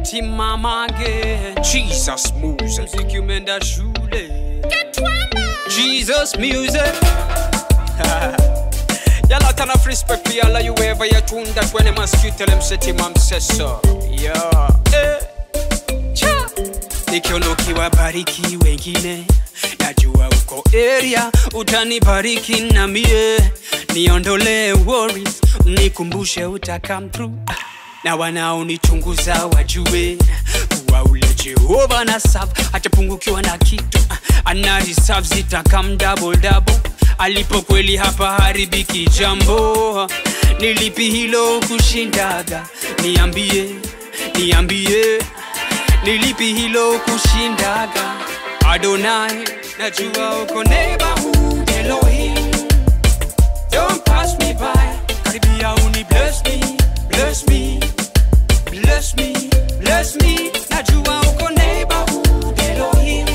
umetimamage Jesus music. mziki umeenda shule jesus music yala tana respect yala yuweva yatunda twene maskutele msetima mseso yeah. eh. Cha. nikionokiwa bariki wengine najua uko area utanibariki na mie niondolee worries nikumbushe uta come through na wanaonichunguza wajue kuwa ule jehova na sab atapungukiwa na kitu ana reserve zitakam double double alipo kweli hapa haribiki jambo nilipi hilo kushindaga niambie niambie nilipi hilo kushindaga adonai najua uko neighborhood elohim don't pass me by karibia uni bless me bless me bless me bless me najua uko neighborhood elohim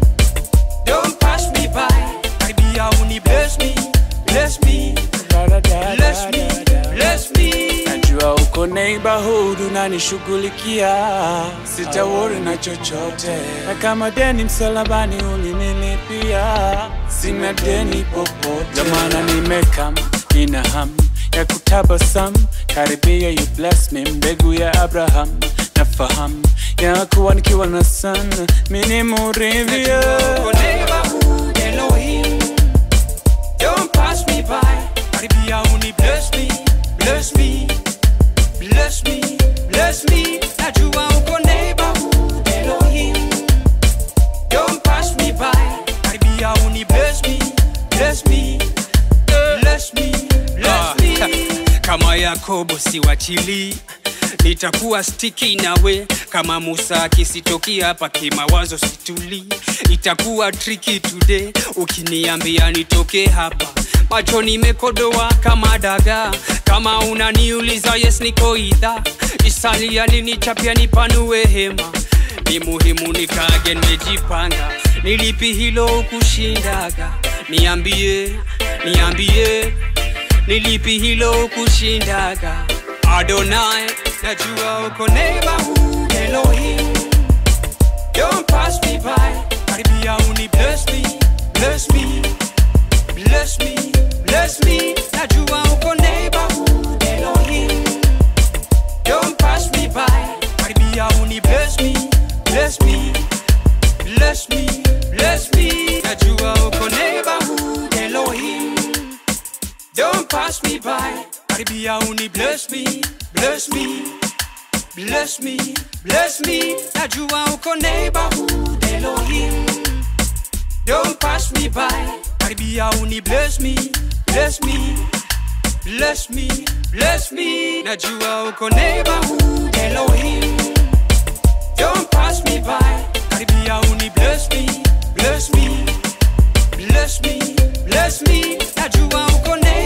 don't pass me by karibia uni bless me bless me bless me bless me najua uko neighborhood unanishughulikia sitawori na chochote na kama deni msalabani ulinilipia sina deni popote jamana nimekam nina ham ya kutabasam karibia you bless me mbegu ya abraham nafahamu ya kuwa nikiwa na sana mini muridhia Uko neighborhood Elohim Don't pass me by Karibia uni bless me Bless me Bless me Bless me Najua uko neighborhood Elohim Don't pass me by Karibia uni bless me Bless me Bless me Bless me Kama Yakobo siwachili nitakuwa stiki nawe kama musa akisitoki hapa kimawazo situli itakuwa triki today ukiniambia nitoke hapa macho nimekodoa kama daga kama unaniuliza yes niko idha isali alinichapia nipanue hema ni muhimu nikage nimejipanga nilipi hilo kushindaga niambie niambie nilipi hilo kushindaga adonai najua uko neighborhood elohim don't pass me by karibia uni bless me bless me bless me bless me najua uko neighborhood elohim don't pass me by karibia uni bless me bless me bless me bless me najua uko neighborhood elohim don't pass me by karibia uni bless me bless me bless me bless me najua uko neighborhood elohim don't pass me by karibia uni bless me bless me bless me bless me najua uko neighborhood elohim don't pass me by karibia uni bless me bless me bless me bless me najua uko neighborhood